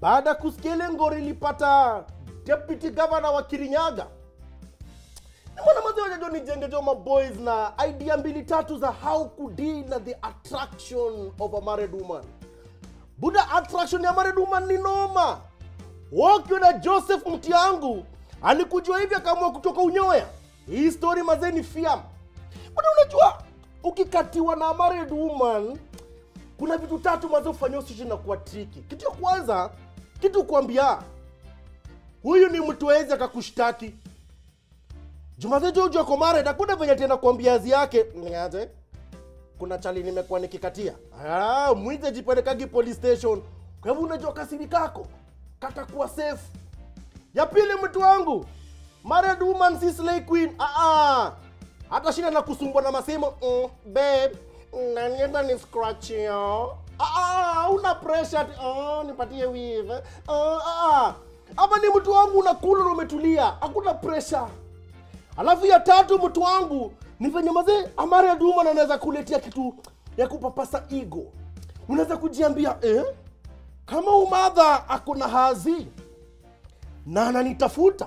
baada ya kusikia ile ngori ilipata deputy governor wa kirinyaga mbona mazee wajajo nijenge jo maboys na idea mbili tatu za how kudeal na the attraction of a married woman buda attraction ya married woman ni noma wakiwa na joseph mtiangu alikujua hivi akaamua kutoka unyoya hii story mazee ni fiam buda unajua ukikatiwa na married woman kuna vitu tatu mazee ufanyia usishi na kuwa triki kitu ya kwanza kitu kuambia huyu ni mtu wezi akakushtaki jumazejo ujua kwa married hakuna venye tena kuambiazi yake niaje kuna chali nimekuwa nikikatia ah, mwize jipelekagi police station kwa hivyo unajua kasiri kako katakuwa safe ya pili mtu wangu married woman si slay queen ah, ah. hata shida na kusumbwa na masemo mm, babe nanienda ni scratch yo ah, ah, una pressure ati, oh, nipatie weave ah, ah. ama ni mtu wangu unakula na umetulia hakuna pressure alafu ya tatu mtu wangu ni venye mazee amari duma anaweza kuletea kitu ya kupapasa ego unaweza kujiambia eh? kama umadha akona hazi na ananitafuta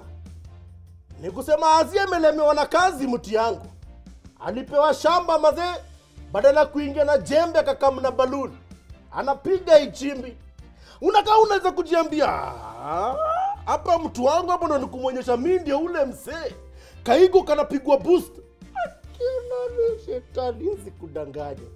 ni kusema hazi amelemewa na kazi mti yangu alipewa shamba mazee badala ya kuingia na jembe akakam na baluni anapiga ichimbi unakaa unaweza kujiambia "Ah, hapa mtu wangu hapo ndo nikumwonyesha mi ndio ule msee kaigo kanapigwa boost akinani shetani sikudanganya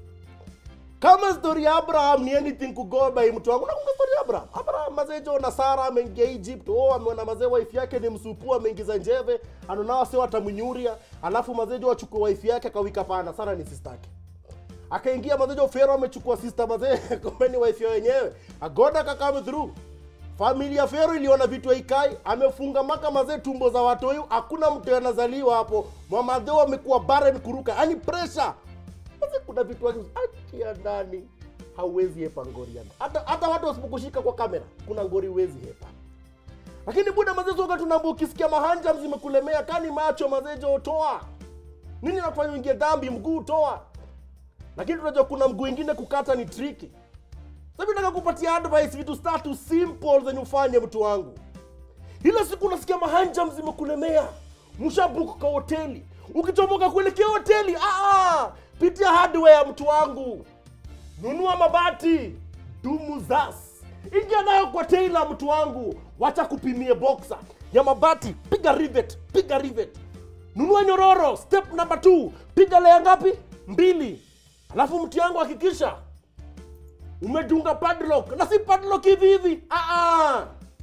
kama stori ya abraham ni anything to go by mtu wangu nakumbuka stori ya abraham abraham mazejo na sara ameingia egypt oh ameona mazee wife yake ni msupu ameingiza njeve anonao sio atamnyuria alafu mazejo wachukua wife yake akawika pana sara ni sistake akaingia mazejo fero amechukua sister mazee kumbe ni wife ya wenyewe agoda kakame through familia fero iliona vitu haikai amefunga maka mazee tumbo za watoyu hakuna mtu anazaliwa hapo mwamadheo amekuwa barren kuruka yani pressure Mazee kuna vitu akia ndani hauwezi hepa ngori yani. hata hata watu wasipokushika kwa kamera kuna ngori huwezi hepa lakini buda mazee soga tunaambia ukisikia mahanja zimekulemea kani macho mazejo toa nini nakufanya uingie dhambi mguu toa lakini tunajua kuna mguu ingine kukata ni triki sasa nataka kupatia advice vitu tatu simple zenye ufanye mtu wangu ile siku unasikia mahanjam zimekulemea mshabuku kwa hoteli ukichomoka kuelekea hoteli ah, ah, pitia hardware mtu wangu nunua mabati dumu zas ingia nayo kwa tailor mtu wangu wacha kupimie boxer ya mabati piga rivet piga rivet nunua nyororo step number 2 piga lea ngapi mbili alafu mtu yangu hakikisha umedunga padlock na si padlock hivi hivi ah, ah.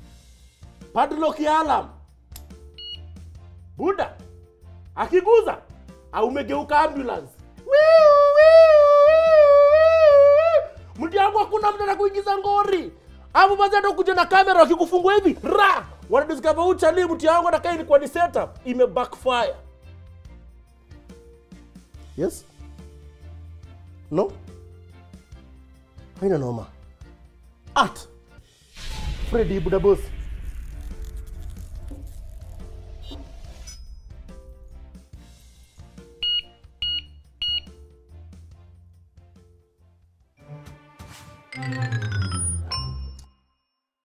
padlock ya alam buda akiguza au umegeuka ambulance Wiu, wiu, wiu, wiu. mtu yangu hakuna mtu anakuingiza ngori apo basi hata kuja na kamera wakikufungua hivi ra wanadiscover uchali mtu yangu atakaa ilikuwa ni setup ime backfire yes no haina noma at fredi budabosi